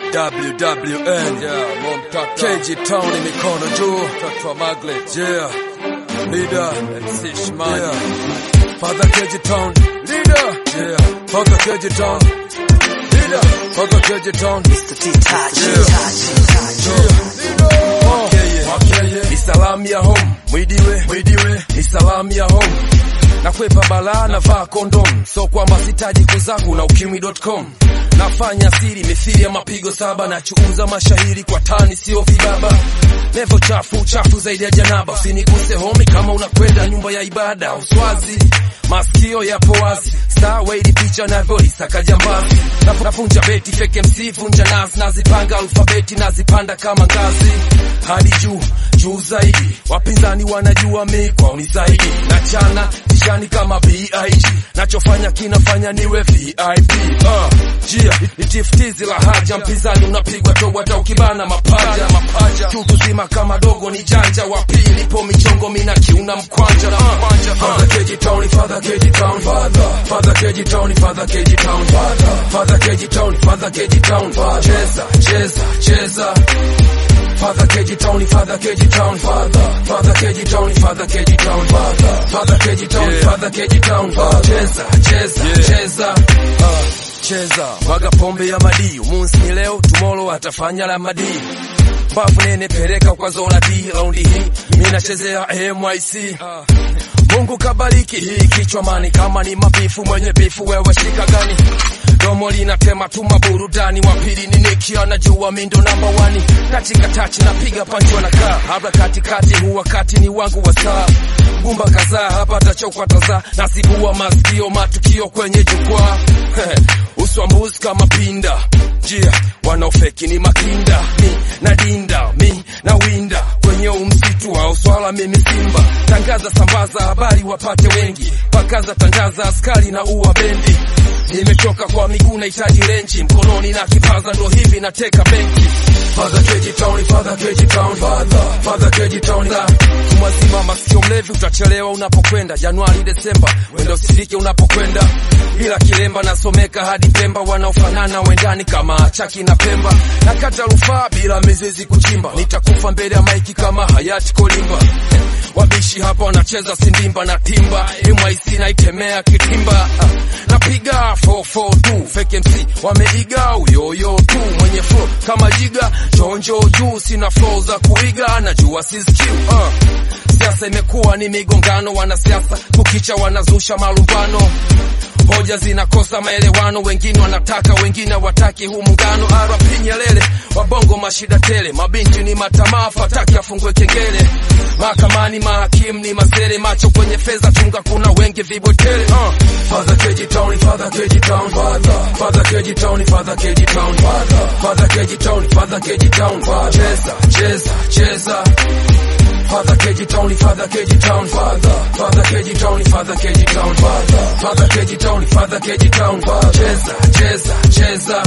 WWN yeah, mom tata KG Town ni mikono juu mtoto wa Maglet yeah leader MC Shmani yeah. Father KG Town leader yeah Father KG Town leader Father KG Town Mr. T Touch. ni salamu ya home mwidiwe mwidiwe ni salamu ya home nakwepa balaa navaa kondom so kwamba sitaji kuzangu na ukimwi.com nafanya siri mithili ya mapigo saba nachuuza mashahiri kwa tani sio vibaba levo chafu chafu zaidi ya janaba usiniguse homi kama unakwenda nyumba ya ibada uswazi masikio yapo wazi star wade picha navyoisaka jambazi Naf- nafunja beti fake mc vunja nazi nazipanga alfabeti nazipanda kama ngazi hadi juu juu zaidi wapinzani wanajua mi kwao ni zaidi nachana tishani kama big nachofanya kinafanya niwe vip uh, jia itiftizi la haja mpinzani unapigwa tobo hata ukibana mapaja mapaja tutu zima kama dogo ni janja wa pili po michongo mina kiuna mkwanja uh, Father KG Town, Father KG Town, Father Father KG Town, Father KG Town, Father Father KG Town, Father KG Town, Father Cheza, cheza, cheza Father KG Town, Father KG Town, Father Father KG Town, Father KG Town, Father Father KG Town, Father KG Town, Father Cheza, cheza, cheza uh, cheza mwaga pombe ya madii umunsi ni leo tomorrow atafanya la madii bafu nene peleka kwa zona D raundi hii mimi nachezea MIC Mungu kabariki hii kichwa mani kama ni mabifu mwenye bifu wewe shika gani domo linatema tu maburudani wa pili ni Niki anajua mindo namba wani katika tachi napiga panchi wanakaa habla katikati huu wakati ni wangu wa saa gumba kadhaa hapa tachokwa taza nasibua masikio matukio kwenye jukwaa uswambuzi kama pinda jia wanaofeki ni makinda mi na dinda mi na winda kwenye umsitu wa uswala mimi simba tangaza sambaza habari wapate wengi pakaza tangaza askari na uwa bendi nimechoka kwa miguu nahitaji renji mkononi na kipaza ndo hivi nateka benki Father KG Town, Father KG Town, Father Father KG Town la tumwazima masikio mlevi utachelewa unapokwenda Januari Desemba wenda usifike unapokwenda bila kilemba nasomeka hadi Pemba wanaofanana wendani kama Chaki na Pemba nakata rufaa bila mizizi kuchimba nitakufa mbele ya maiki kama hayati Kolimba wabishi hapa wanacheza sindimba na timba MIC naitemea kitimba Ah, napiga 442 fake MC wameiga uyoyo tu mwenye flow kama jiga chonjo juu sina flow za kuiga najua siskiu uh. siasa imekuwa ni migongano wanasiasa kukicha wanazusha malumbano hoja zinakosa maelewano wengine wanataka wengine wataki huu muungano RP Nyerere wabongo mashida tele mabinti ni matamaa fataki afungwe kengele mahakamani mahakimu ni mazere macho kwenye fedha chunga kuna wengi vibwetele uh. Father KG Town Father KG Town Father Father KG Town Father KG Town Father Father KG Town Father KG Town Father cheza cheza cheza Father KG Town, Father KG Town, Father Father KG Town, Father KG Town, Father Father KG Town, Father KG Town, Father Cheza, cheza, cheza